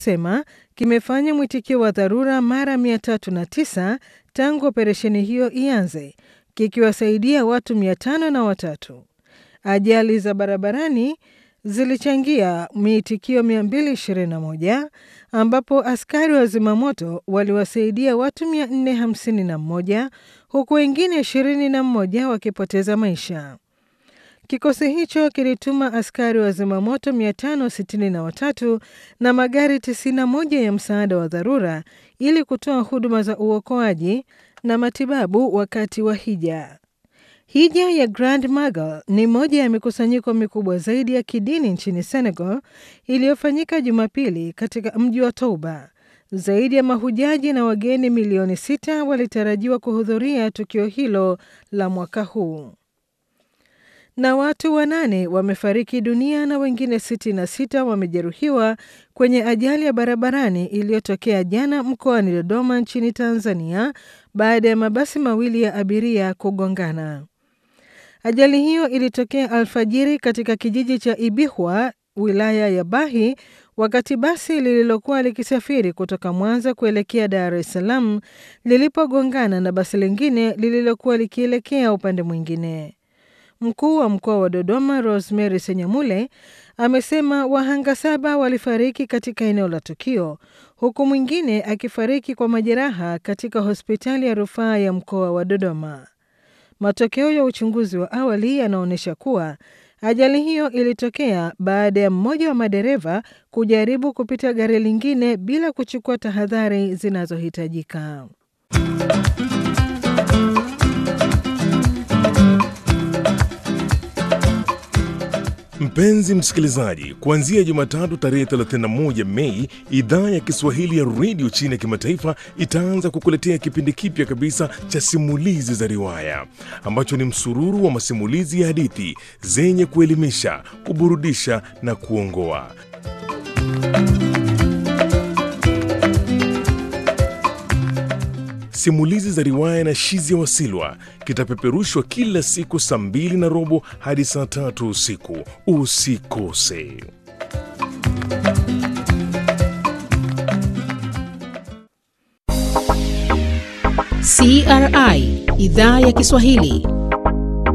sema kimefanya mwitikio wa dharura mara 309 tangu operesheni hiyo ianze, kikiwasaidia watu 503. Ajali za barabarani zilichangia miitikio 221 ambapo askari wa zimamoto waliwasaidia watu 451 huku wengine 21 wakipoteza maisha. Kikosi hicho kilituma askari wa zimamoto 563 na magari 91 ya msaada wa dharura ili kutoa huduma za uokoaji na matibabu wakati wa hija. Hija ya Grand Magal ni moja ya mikusanyiko mikubwa zaidi ya kidini nchini Senegal iliyofanyika Jumapili katika mji wa Touba. Zaidi ya mahujaji na wageni milioni sita walitarajiwa kuhudhuria tukio hilo la mwaka huu. Na watu wanane wamefariki dunia na wengine 66 wamejeruhiwa kwenye ajali ya barabarani iliyotokea jana mkoani Dodoma nchini Tanzania baada ya mabasi mawili ya abiria kugongana. Ajali hiyo ilitokea alfajiri katika kijiji cha Ibihwa, wilaya ya Bahi, wakati basi lililokuwa likisafiri kutoka Mwanza kuelekea Dar es Salaam lilipogongana na basi lingine lililokuwa likielekea upande mwingine. Mkuu wa mkoa wa Dodoma Rosemary Senyamule amesema wahanga saba walifariki katika eneo la tukio huku mwingine akifariki kwa majeraha katika hospitali ya rufaa ya mkoa wa Dodoma. Matokeo ya uchunguzi wa awali yanaonyesha kuwa ajali hiyo ilitokea baada ya mmoja wa madereva kujaribu kupita gari lingine bila kuchukua tahadhari zinazohitajika. Mpenzi msikilizaji, kuanzia Jumatatu tarehe 31 Mei, idhaa ya Kiswahili ya redio chini ya kimataifa itaanza kukuletea kipindi kipya kabisa cha simulizi za riwaya ambacho ni msururu wa masimulizi ya hadithi zenye kuelimisha, kuburudisha na kuongoa. Simulizi za riwaya na Shizia Wasilwa kitapeperushwa kila siku saa mbili na robo hadi saa tatu usiku. Usikose. CRI idhaa ya Kiswahili